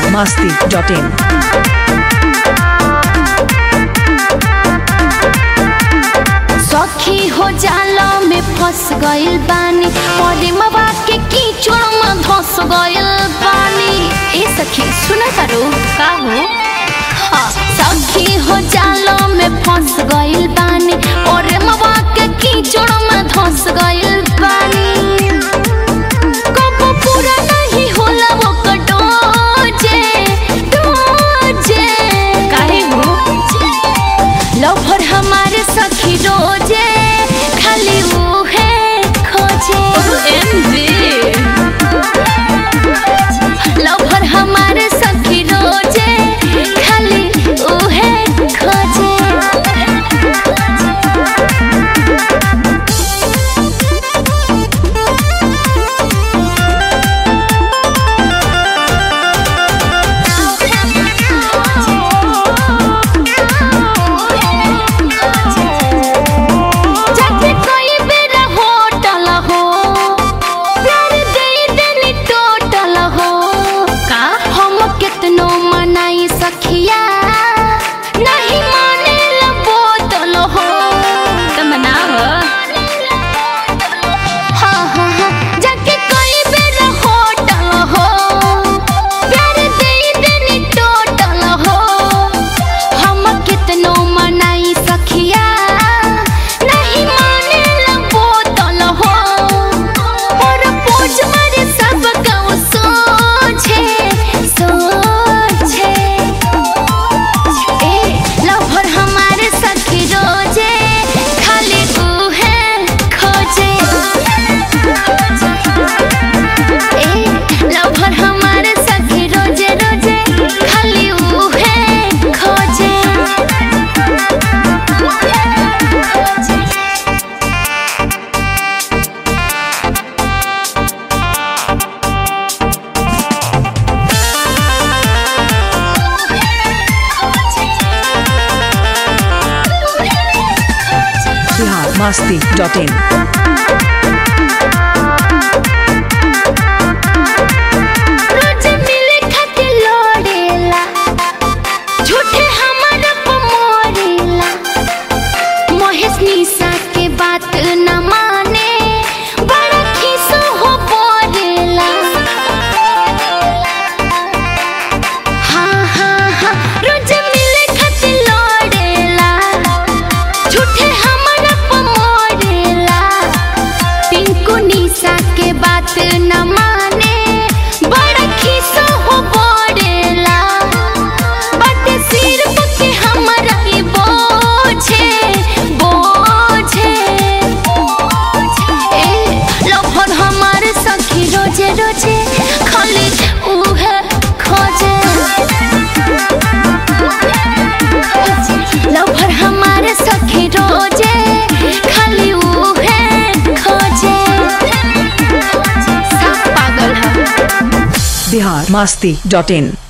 biharmasti.in सखी हो जाला में फंस गइल बानी परे मवा के कीचड़ में धस गइल बानी ए सखी सुन करो का हो हाँ, सखी हो जाला में फंस गइल बानी परे मवा के कीचड़ में धस गइल बानी कबो पूरा नहीं होला वो कटोजे डोजे काहे हो लवर हमारे सखी रोजे खाली वो है खोजे लवर हमारे सखी रोजे खाली वो है खोजे जाके कोई बेरा होटल हो प्यार दे देनी टोटल हो का हम कितनो मनाई सखिया नहीं माने ला बोतल हो तमनाव हाँ हाँ हाँ जाके कोई बेरा होटल हो प्यार दे देनी टोटल हो हम कितनो मनाई सखिया नहीं माने ला बोतल हो और पोज मारे सब गाँव सोचे सोचे ए लवर हमारे सखी रोजे खाली तू है खोजे ए लवर हमारे सखी रोजे रोजे खाली ऊ है खोजे biharmasti.in रोज मिले खातिर लड़ेला झूठे हमारा पमोरेला महेश निशा के बात न माने बड़ा खीसो हो बोलेला हाँ हाँ हाँ रोज मिले खातिर लड़ेला झूठे हमारा पमोरेला पिंकू निशा के बात न माने बड़ा खीसा हो बोलेला बाटे सिर पे हमारा ही बोझे बोझे ए लफर हमारे सखी रोजे रोजे खाली उहे खोजे लफर हमारे सखी रोजे खाली उहे खोजे सब पागल है biharmasti.in